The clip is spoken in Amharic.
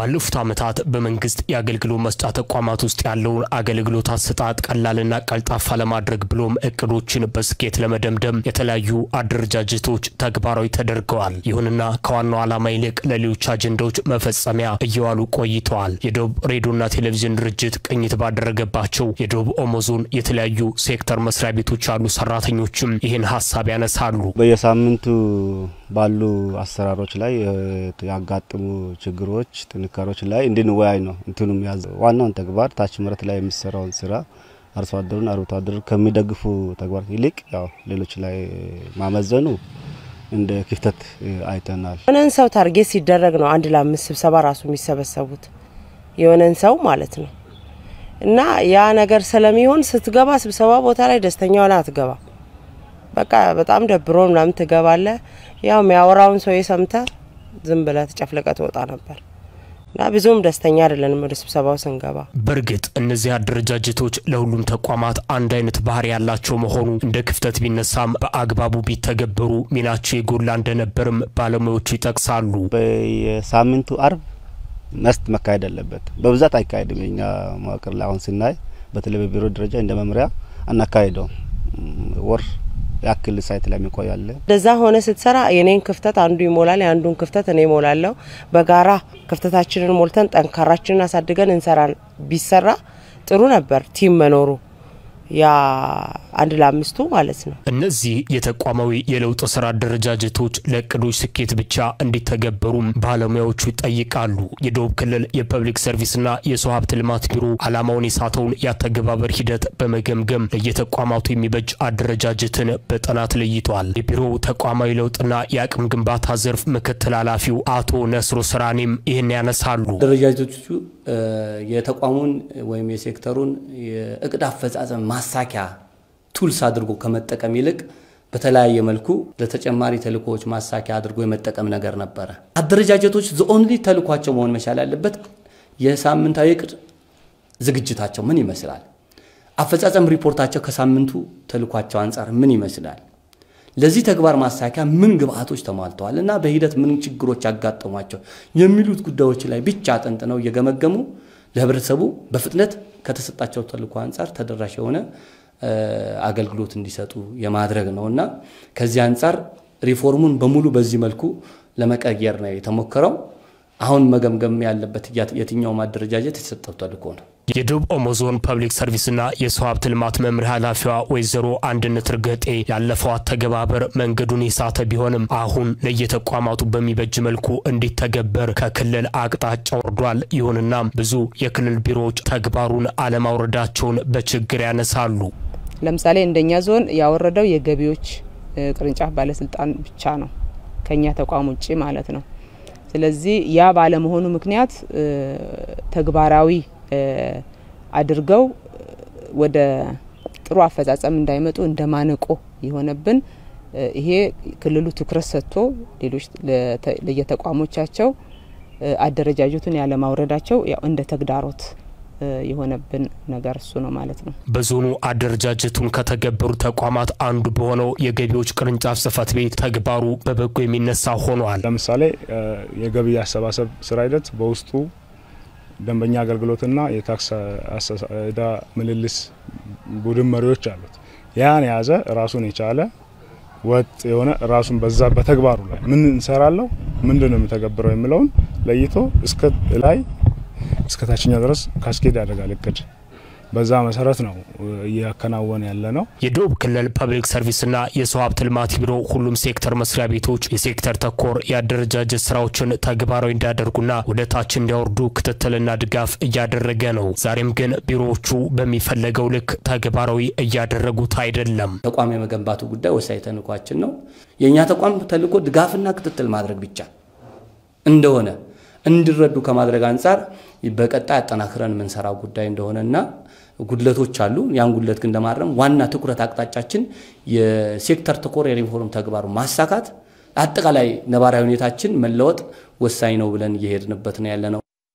ባለፉት ዓመታት በመንግስት የአገልግሎት መስጫ ተቋማት ውስጥ ያለውን አገልግሎት አሰጣጥ ቀላልና ቀልጣፋ ለማድረግ ብሎም እቅዶችን በስኬት ለመደምደም የተለያዩ አደረጃጀቶች ተግባራዊ ተደርገዋል። ይሁንና ከዋናው ዓላማ ይልቅ ለሌሎች አጀንዳዎች መፈጸሚያ እየዋሉ ቆይተዋል። የደቡብ ሬዲዮና ቴሌቪዥን ድርጅት ቅኝት ባደረገባቸው የደቡብ ኦሞ ዞን የተለያዩ ሴክተር መስሪያ ቤቶች ያሉ ሰራተኞችም ይህን ሀሳብ ያነሳሉ። በየሳምንቱ ባሉ አሰራሮች ላይ ያጋጥሙ ችግሮች፣ ጥንካሬዎች ላይ እንድንወያይ ነው። እንትኑም ያዘ ዋናውን ተግባር ታች መሬት ላይ የሚሰራውን ስራ አርሶ አደሩን አርብቶ አደሩ ከሚደግፉ ተግባራት ይልቅ ያው ሌሎች ላይ ማመዘኑ እንደ ክፍተት አይተናል። የሆነን ሰው ታርጌት ሲደረግ ነው አንድ ለአምስት ስብሰባ ራሱ የሚሰበሰቡት የሆነን ሰው ማለት ነው። እና ያ ነገር ስለሚሆን ስትገባ ስብሰባ ቦታ ላይ ደስተኛ ሆነ አትገባ። በቃ በጣም ደብሮ ምናምን ትገባለ። ያው የሚያወራውን ሰው የሰምተ ዝም ብለ ተጨፍለቀ ትወጣ ነበር እና ብዙም ደስተኛ አይደለንም ወደ ስብሰባው ስንገባ። በእርግጥ እነዚህ አደረጃጀቶች ለሁሉም ተቋማት አንድ አይነት ባህሪ ያላቸው መሆኑ እንደ ክፍተት ቢነሳም በአግባቡ ቢተገበሩ ሚናቸው የጎላ እንደነበርም ባለሙያዎቹ ይጠቅሳሉ። በየሳምንቱ አርብ መስት መካሄድ አለበት። በብዛት አይካሄድም። የኛ መዋቅር ላይ አሁን ስናይ በተለይ በቢሮ ደረጃ እንደ መምሪያ አናካሄደውም። ወር ያክል ሳይት ላይ የሚቆያለ እንደዛ ሆነ ስትሰራ የኔን ክፍተት አንዱ ይሞላል፣ የአንዱን ክፍተት እኔ ሞላለሁ። በጋራ ክፍተታችንን ሞልተን ጠንካራችንን አሳድገን እንሰራ ቢሰራ ጥሩ ነበር ቲም መኖሩ ያ አንድ ለአምስቱ ማለት ነው። እነዚህ የተቋማዊ የለውጥ ስራ አደረጃጀቶች ለእቅዶች ስኬት ብቻ እንዲተገበሩም ባለሙያዎቹ ይጠይቃሉ። የደቡብ ክልል የፐብሊክ ሰርቪስና የሰው ሀብት ልማት ቢሮ ዓላማውን የሳተውን የአተገባበር ሂደት በመገምገም ለየተቋማቱ የሚበጅ አደረጃጀትን በጥናት ለይቷል። የቢሮው ተቋማዊ ለውጥና የአቅም ግንባታ ዘርፍ ምክትል ኃላፊው አቶ ነስሮ ስራኔም ይህን ያነሳሉ። አደረጃጀቶቹ የተቋሙን ወይም የሴክተሩን የእቅድ አፈጻጸም ማሳኪያ ቱልስ አድርጎ ከመጠቀም ይልቅ በተለያየ መልኩ ለተጨማሪ ተልእኮዎች ማሳኪያ አድርጎ የመጠቀም ነገር ነበረ። አደረጃጀቶች ዘኦንሊ ተልኳቸው መሆን መቻል ያለበት የሳምንታዊ እቅድ ዝግጅታቸው ምን ይመስላል፣ አፈጻጸም ሪፖርታቸው ከሳምንቱ ተልኳቸው አንጻር ምን ይመስላል፣ ለዚህ ተግባር ማሳኪያ ምን ግብአቶች ተሟልተዋል እና በሂደት ምን ችግሮች ያጋጠሟቸው የሚሉት ጉዳዮች ላይ ብቻ አጠንጥነው እየገመገሙ ለህብረተሰቡ በፍጥነት ከተሰጣቸው ተልእኮ አንጻር ተደራሽ የሆነ አገልግሎት እንዲሰጡ የማድረግ ነው እና ከዚህ አንጻር ሪፎርሙን በሙሉ በዚህ መልኩ ለመቀየር ነው የተሞከረው። አሁን መገምገም ያለበት የትኛውም አደረጃጀት የተሰጠው ተልእኮ ነው። የደቡብ ኦሞ ዞን ፐብሊክ ሰርቪስና የሰው ሀብት ልማት መምሪያ ኃላፊዋ ወይዘሮ አንድነት እርገጤ ያለፈው አተገባበር መንገዱን የሳተ ቢሆንም አሁን ለየተቋማቱ በሚበጅ መልኩ እንዲተገበር ከክልል አቅጣጫ ወርዷል። ይሁንና ብዙ የክልል ቢሮዎች ተግባሩን አለማውረዳቸውን በችግር ያነሳሉ። ለምሳሌ እንደኛ ዞን ያወረደው የገቢዎች ቅርንጫፍ ባለስልጣን ብቻ ነው፣ ከኛ ተቋም ውጭ ማለት ነው። ስለዚህ ያ ባለመሆኑ ምክንያት ተግባራዊ አድርገው ወደ ጥሩ አፈጻጸም እንዳይመጡ እንደ ማነቆ የሆነብን ይሄ ክልሉ ትኩረት ሰጥቶ ሌሎች ለየተቋሞቻቸው አደረጃጀቱን ያለማውረዳቸው ያው እንደ ተግዳሮት የሆነብን ነገር እሱ ነው ማለት ነው። በዞኑ አደረጃጀቱን ከተገበሩ ተቋማት አንዱ በሆነው የገቢዎች ቅርንጫፍ ጽህፈት ቤት ተግባሩ በበጎ የሚነሳ ሆኗል። ለምሳሌ የገቢ አሰባሰብ ስራ ሂደት በውስጡ ደንበኛ አገልግሎትና የታክስ ዕዳ ምልልስ ቡድን መሪዎች አሉት። ያን የያዘ ራሱን የቻለ ወጥ የሆነ ራሱን በዛ በተግባሩ ላይ ምን እንሰራለው፣ ምንድን ነው የሚተገብረው የሚለውን ለይቶ እስከ ላይ እስከ ታችኛው ድረስ ካስኬድ ያደርጋል እቅድ። በዛ መሰረት ነው እያከናወነ ያለ ነው። የደቡብ ክልል ፐብሊክ ሰርቪስና የሰው ሀብት ልማት ቢሮ ሁሉም ሴክተር መስሪያ ቤቶች የሴክተር ተኮር የአደረጃጀት ስራዎችን ተግባራዊ እንዲያደርጉና ወደ ታች እንዲያወርዱ ክትትልና ድጋፍ እያደረገ ነው። ዛሬም ግን ቢሮዎቹ በሚፈለገው ልክ ተግባራዊ እያደረጉት አይደለም። ተቋም የመገንባቱ ጉዳይ ወሳኝ ተልዕኳችን ነው። የእኛ ተቋም ተልዕኮ ድጋፍና ክትትል ማድረግ ብቻ እንደሆነ እንዲረዱ ከማድረግ አንጻር በቀጣይ አጠናክረን የምንሰራው ጉዳይ እንደሆነና ጉድለቶች አሉ። ያን ጉድለት ግን ለማረም ዋና ትኩረት አቅጣጫችን የሴክተር ተኮር የሪፎርም ተግባሩ ማሳካት፣ አጠቃላይ ነባራዊ ሁኔታችን መለወጥ ወሳኝ ነው ብለን እየሄድንበት ነው ያለ ነው።